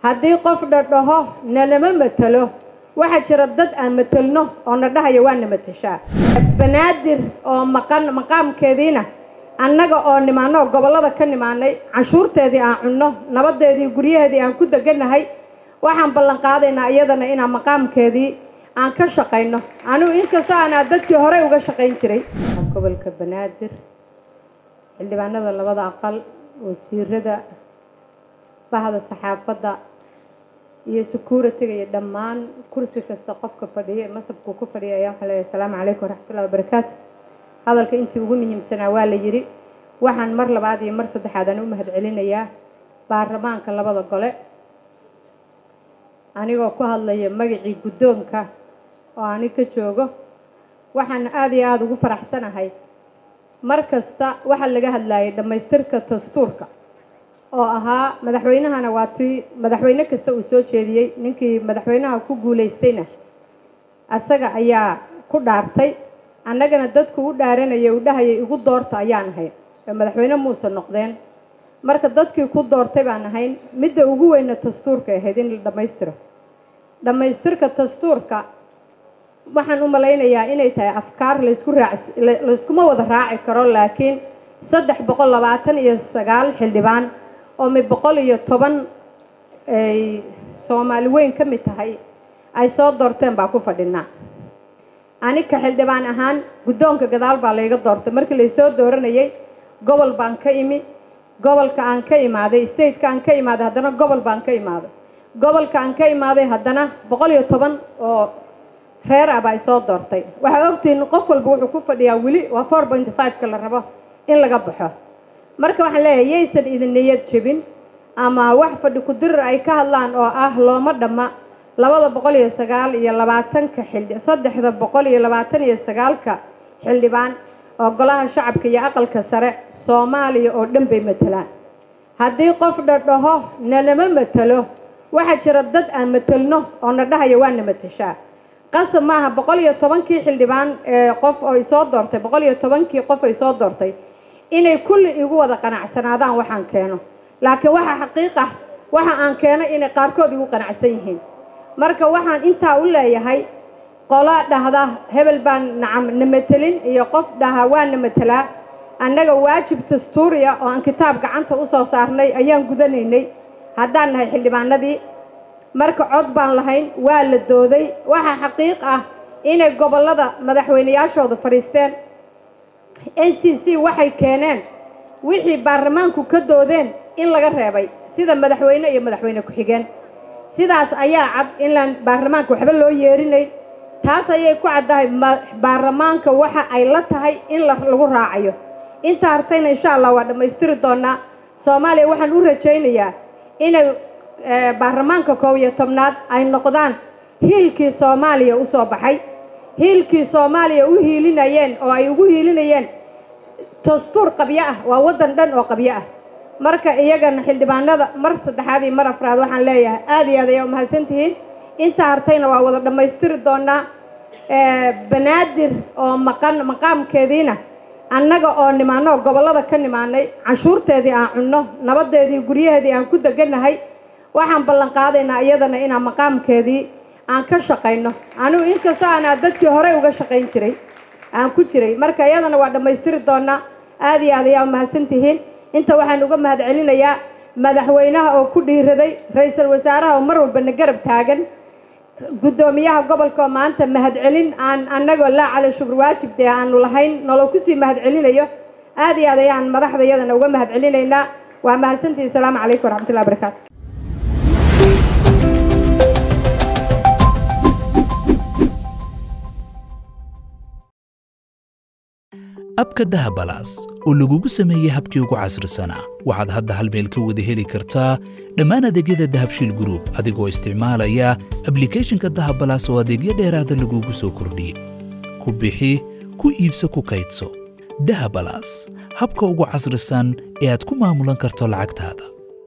haddii qof dhadhaho nalama matelo waxaa jira dad aan matelno oo na dhahaya waa na mateshaa banaadir oo maqan maqaamkeediina annaga oo nimaano oo gobollada ka nimaanay canshuurteedii aan cunno nabadeedii guryaheedii aan ku degannahay waxaan ballan qaadaynaa iyadana inaan maqaamkeedii aan ka shaqayno anigu inkastoo aanaa dadkii horey uga shaqayn jiray gobolka banaadir xildhibaanada labada aqal wasiirada bahda saxaafadda iyo security-ga iyo dhammaan kursi kasta qofka fadhiya masabkuu ku fadhiya ayaa waxaa leeyahay asalaamu calaykum waraxmatullahi wabarakaatu hadalka intii ugu muhiimsanaa waa la yidhi waxaan mar labaad iyo mar saddexaad aan u mahad celinayaa baarlamaanka labada gole anigoo ku hadlaya magacii guddoonka oo ani ka joogo waxaan aada iyo aada ugu faraxsanahay mar kasta waxaa laga hadlayay dhammaystirka dastuurka oo ahaa madaxweynahana waa tii madaxweyne kasta uu soo jeediyey ninkii madaxweynaha ku guulaystayna asaga ayaa ku dhaartay annagana dadku u dhaaranayay uu dhahayay igu doorta ayaan ahayn oo madaxweyne muuse noqdeen marka dadkii ku doortay baan ahayn midda ugu weyna dastuurka ahayd in la dhammaystiro dhammaystirka dastuurka waxaan u malaynayaa inay tahay afkaar laysku raac layskuma wada raaci karo laakiin saddex boqol labaatan iyo sagaal xildhibaan oo mid boqol iyo toban ay soomaali weyn ka mid tahay ay soo doorteen baa ku fadhinaa anika xildhibaan ahaan guddoonka gadaal baa layga doortay markii laysoo dooranayay gobol baan ka imi gobolka aan ka imaaday stateka aan ka imaaday haddana gobol baan ka imaaday gobolka aan ka imaaday haddana boqol iyo toban oo reer ah baa ay soo doortay waxaa ogtihiin qof walba wuxuu ku fadhiyaa weli waa four point five-ka la rabo in laga baxo marka waxaan leeyahay yaysan idin niyad jebin ama wax fadhi ku-dirir ay ka hadlaan oo ah looma dhamma labada boqol iyo sagaal iyo labaatanka xildhi saddexda boqol iyo labaatan iyo sagaalka xildhibaan oo golaha shacabka iyo aqalka sare soomaaliya oo dhan bay matelaan haddii qof dhadhaho nalama matelo waxaa jira dad aan matelno oo na dhahaya waa na mateshaa qasab maaha boqol iyo tobankii xildhibaan ee qof oo isoo doortay boqol iyo tobankii qof ay soo doortay inay kulli igu wada qanacsanaadaan waxaan keeno laakiin waxaa xaqiiq ah waxa aan keeno inay qaarkood igu qanacsan yihiin marka waxaan intaa u leeyahay qola dhahda hebel baan nacam na matelin iyo qof dhaha waa na matelaa annaga waajib dastuuriya oo aan kitaab gacanta u soo saarnay ayaan gudanaynay haddaan nahay xildhibaanadii marka cod baan lahayn waa la dooday waxaa xaqiiq ah inay gobollada madaxweyneyaashooda fadhiisteen n c c waxay keeneen wixii baarlamaanku ka doodeen in laga reebay sida madaxweyne iyo madaxweyne ku-xigeen sidaas ayaa cad inlaan baarlamaanka waxba loo yeerinayn taas ayay ku caddahay baarlamaanka waxa ay la tahay in lagu raacayo inta hartayna insha allah waa dhammaystiri doonaa soomaaliya waxaan u rajaynayaa inay baarlamaanka koob iyo tobnaad ay noqdaan hiilkii soomaaliya u soo baxay hiilkii soomaaliya u hiilinayeen oo ay ugu hiilinayeen dastuur qabyo ah waa waddan dhan oo qabyo ah marka iyagana xildhibaanada mar saddexaad iyo mar afraad waxaan leeyahay aada iyo aad ayaa umahadsan tihiin inta hartayna waa wada dhammaystiri doonaa banaadir oo maqan maqaamkeediina annaga oo nimaano oo gobollada ka nimaanay canshuurteedii aan cunno nabadeedii guryaheedii aan ku degannahay waxaan ballan qaadaynaa iyadana inaan maqaamkeedii aan ka shaqayno anigu inkastoo aanaa dadkii horey uga shaqayn jiray aan ku jiray marka iyadana waa dhammaystiri doonaa aada iyo aad ayaa umahadsan tihiin inta waxaan uga mahad celinayaa madaxweynaha oo ku dhiiraday ra-iisul wasaaraha oo mar walba na garab taagan guddoomiyaha gobolka oo maanta mahad celin aan annagoo laa cala shubur waajib dee aanu lahayn noloo kusii mahad celinayo aada iyo aad ayaan madaxda iyadana uga mahad celinaynaa waa mahadsantihi asalaamu calaykum waraxmatullahi barakaatu abka dahabalaas oo lagugu sameeyey habkii ugu casrisanaa waxaad hadda hal meel ka wada heli kartaa dhammaan adeegyada dahabshiil gruub adigoo isticmaalaya ablikeeshinka dahabalaas oo adeegyo dheeraada lagugu soo kordhiyey ku bixi ku iibso ku kaydso dahabalaas habka ugu casrisan ee aad ku maamulan karto lacagtaada